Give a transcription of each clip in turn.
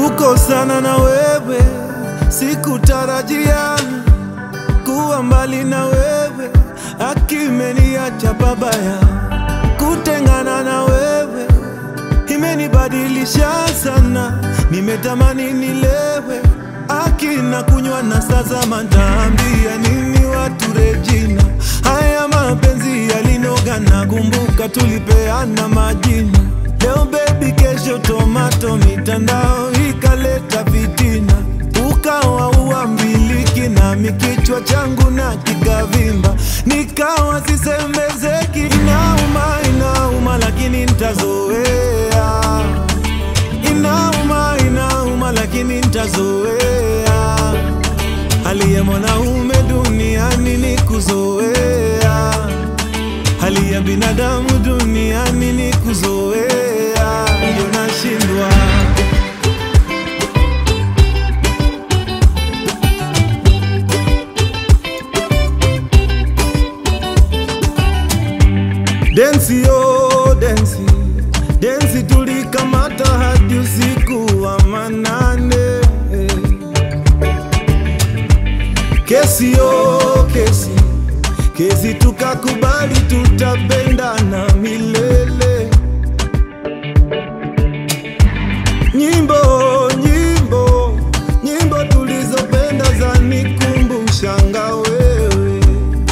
Kukosana na wewe sikutarajia, kuwa mbali na wewe akimeniacha babaya. Kutengana na wewe imenibadilisha sana, nimetamani nilewe akina kunywa na sasa mataambia nini watu Regina, haya mapenzi yalinoga na kumbuka tulipeana majina. Leo baby, kesho tomato, mitandao ikaleta fitina, ukawa uambiliki nami kichwa changu na kikavimba, nikawa sisemezeki. Inauma, inauma, lakini ntazoea. Inauma, inauma, lakini ntazoea. Hali ya mwanaume duniani ni kuzoea, hali ya binadamu duniani ni kuzoea, ndio nashindwa. Densi yo densi, densi tulikamata hadi usiku wa manane. Kesi yo kesi, kesi tukakubali tutapendana milele. Nyimbo nyimbo nyimbo tulizopenda zanikumbushanga wewe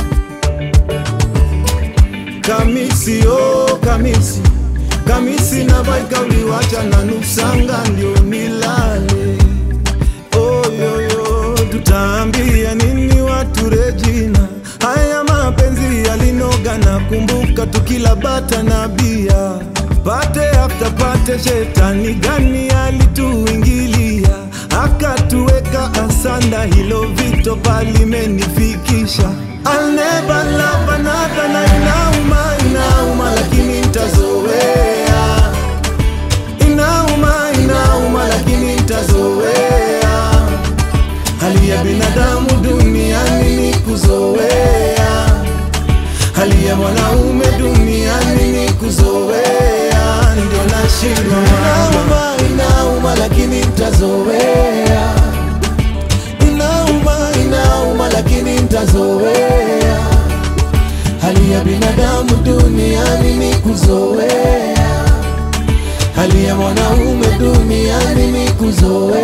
Kamisi oh kamisi kamisi na baika uliwacha na nusanga ndio nilale oyoyo tutaambia nini watu Regina haya mapenzi yalinoga na kumbuka tukila bata na bia pate after pate shetani gani alituingilia akatuweka asanda hilo vito palimenifikisha I'll never love another na inauma inauma lakini ntazoea inauma inauma lakini ntazoea hali ya binadamu duniani ni kuzoea hali ya mwanaume duniani ni kuzoea ndio nashindwa inauma inauma lakini ntazoea inauma inauma lakini ntazoea hali ya binadamu duniani ni kuzoea hali ya mwanaume duniani ni kuzoea